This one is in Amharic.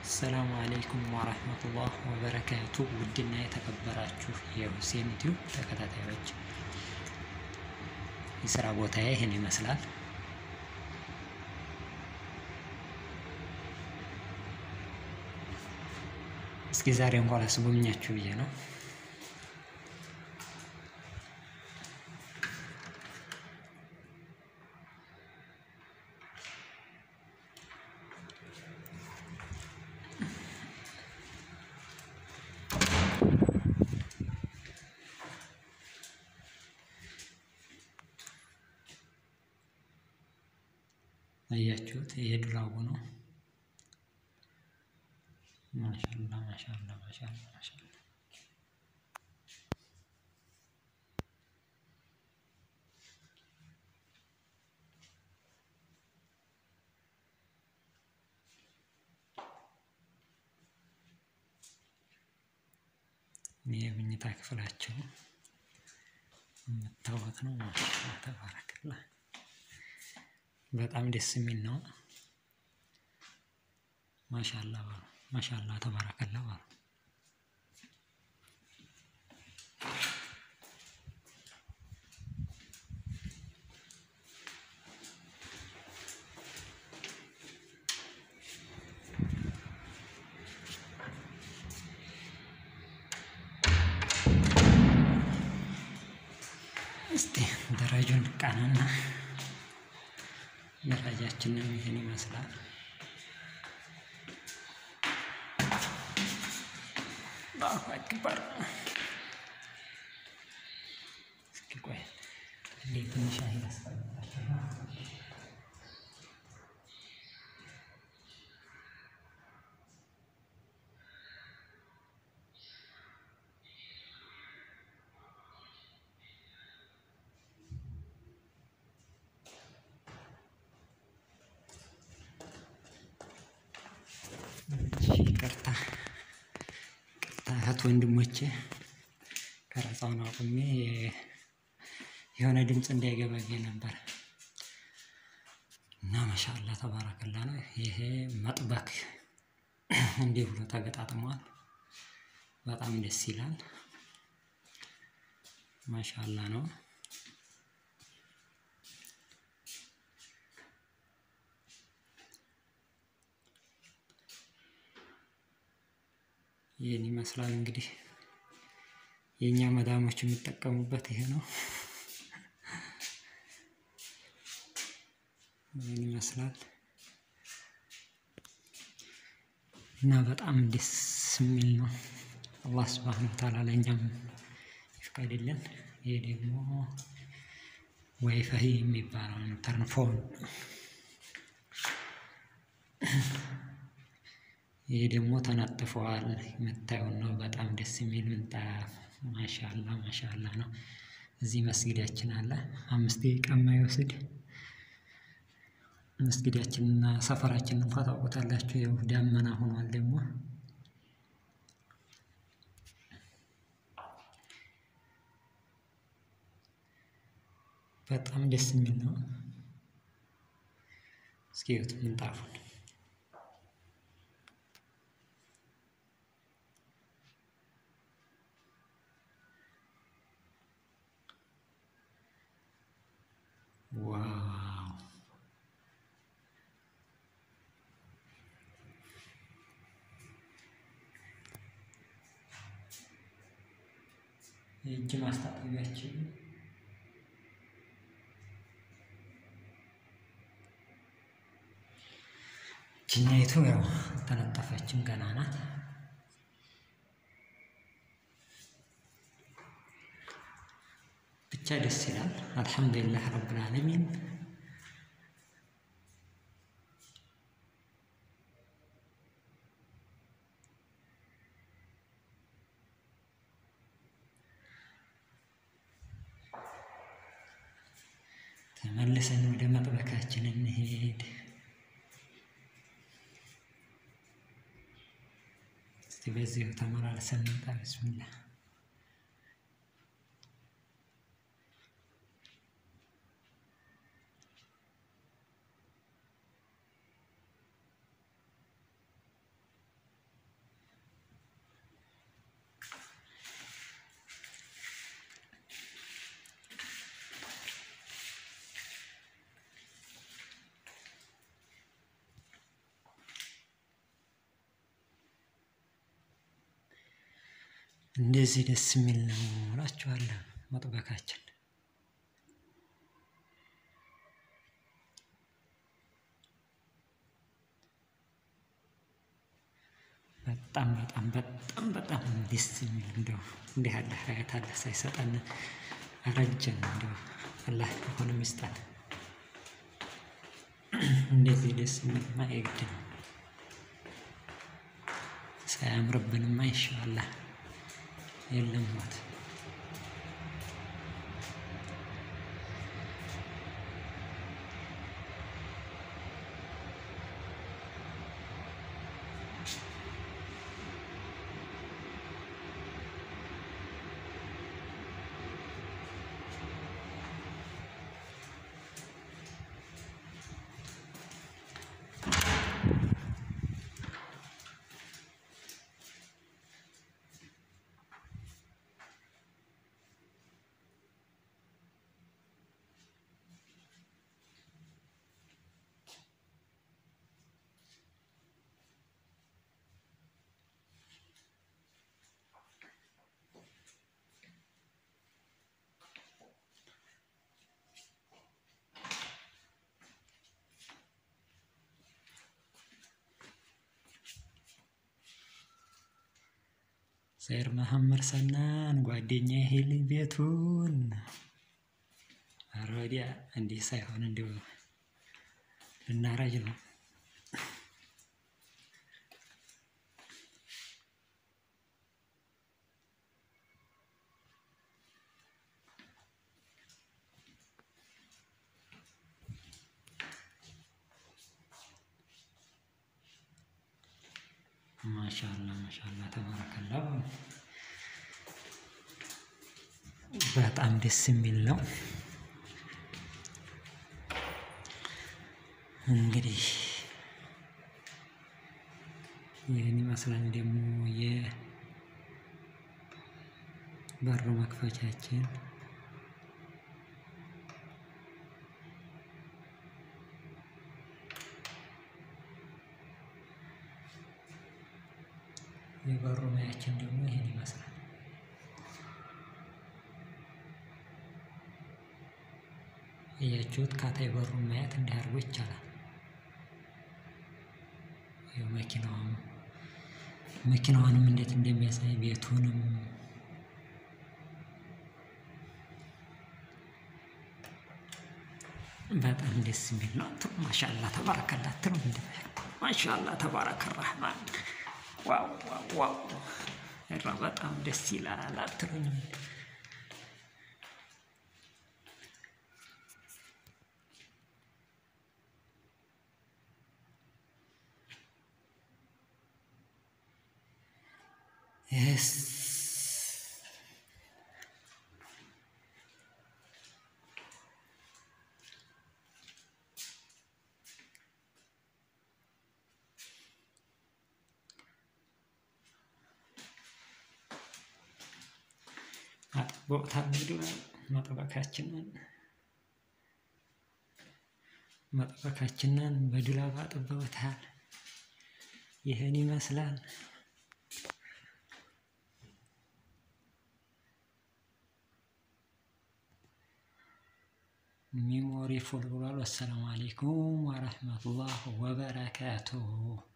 አሰላሙ አለይኩም ወራህመቱላህ ወበረካቱ። ውድና የተከበራችሁ የሁሴን ዩቲዩብ ተከታታዮች የስራ ቦታዬ ይህን ይመስላል። እስኪ ዛሬ እንኳን ላስጎብኛችሁ ብዬ ነው። አያችሁት? ይሄ ድራቡ ነው። ማሻላ ማሻላ ማሻላ ማሻላ ይህ የመኝታ ክፍላቸው የምታወት ነው። ማሻላ ተባረክላ በጣም ደስ የሚል ነው። ማሻላ በሉ ማሻላ ተባረከላ በሉ። እስቲ ደረጃውን ቃናና ደረጃችንም ይህን ይመስላል። አላሁ አክበር። እስኪ ቆይ እንዴት ትንሽ አየር አስቀምጣቸው። ይቅርታ ይቅርታ እህት ወንድሞቼ፣ ቀረጻውን አቁሜ የሆነ ድምፅ እንዳይገባኝ ነበር እና ማሻአላ ተባረከላ ነው። ይሄ መጥበክ እንዲህ ብሎ ተገጣጥሟል። በጣም ደስ ይላል። ማሻአላ ነው። ይህን ይመስላል እንግዲህ የእኛ መዳሞች የሚጠቀሙበት ይሄ ነው። ይህን ይመስላል እና በጣም ደስ የሚል ነው። አላህ ስብሃነ ወተዓላ ለእኛም ይፍቀድልን። ይሄ ደግሞ ዋይፋይ የሚባለው ኢንተርፎን ይሄ ደግሞ ተነጥፈዋል የምታየውን ነው። በጣም ደስ የሚል ምንጣፍ ማሻላ ማሻላ ነው። እዚህ መስጊዳችን አለ። አምስት ደቂቃ የማይወስድ መስጊዳችንና ሰፈራችንን እንኳ ታውቁታላችሁ። ያው ዳመና ሆኗል ደግሞ በጣም ደስ የሚል ነው። እስኪ እዩት ምንጣፉን ዋው የእጅ ማስታጠቢያችን ችኛይቱ ያው ተነጠፈችም ገና ናት። ብቻ ደስ ይላል። አልሐምዱሊላህ ረብል ዓለሚን ተመልሰን ወደ መጥበካችን እንሄድ። እስቲ በዚሁ ተመላልሰን እንጣ። ብስሚላህ እንደዚህ ደስ የሚል ነው እላችኋለሁ መጥበካችን። በጣም በጣም በጣም በጣም ደስ የሚል እንደው እንዲህ ያለ ሀያት አላህ ሳይሰጠን አረጀን። እንደው አላህ አሁንም ይስጠን። እንደዚህ ደስ የሚልማ የግድ ነው። ሳያምርብንማ ኢንሻአላህ የለም ሞት። ሰይር መሐመድ ሰናን ጓደኛዬ ሄልኝ ቤቱን ኧረ ወዲያ እንዲህ ሳይሆን እንዲሁ ልናረጅ ነው። ማሻአላ ማሻአላ ተባረከላ። በጣም ደስ የሚል ነው። እንግዲህ ይህን ይመስላል ደግሞ የበሩ መክፈቻችን። የበሩ ማያችን ደግሞ ይህን ይመስላል። እያችሁት ካታይ በሩን ማየት እንዲህ አድርጎ ይቻላል። ይኸው መኪናዋም መኪናዋንም እንዴት እንደሚያሳይ ቤቱንም በጣም ደስ የሚል ነው። ማሻአላ ተባረከላ ትሉ እንደ ማሻአላ ተባረከ ረህማን ዋው ዋው ዋው ኧረ በጣም ደስ ይላል አትሉኝም? የስ አጥቦታል እንግዲህ መጥበካችንን መጥበካችንን በዱላብ አጥበውታል። ይህን ይመስላል። ሚሞሪ ፉል ብሏል። ወሰላሙ አሌይኩም ወረህመቱላህ ወበረካቱሁ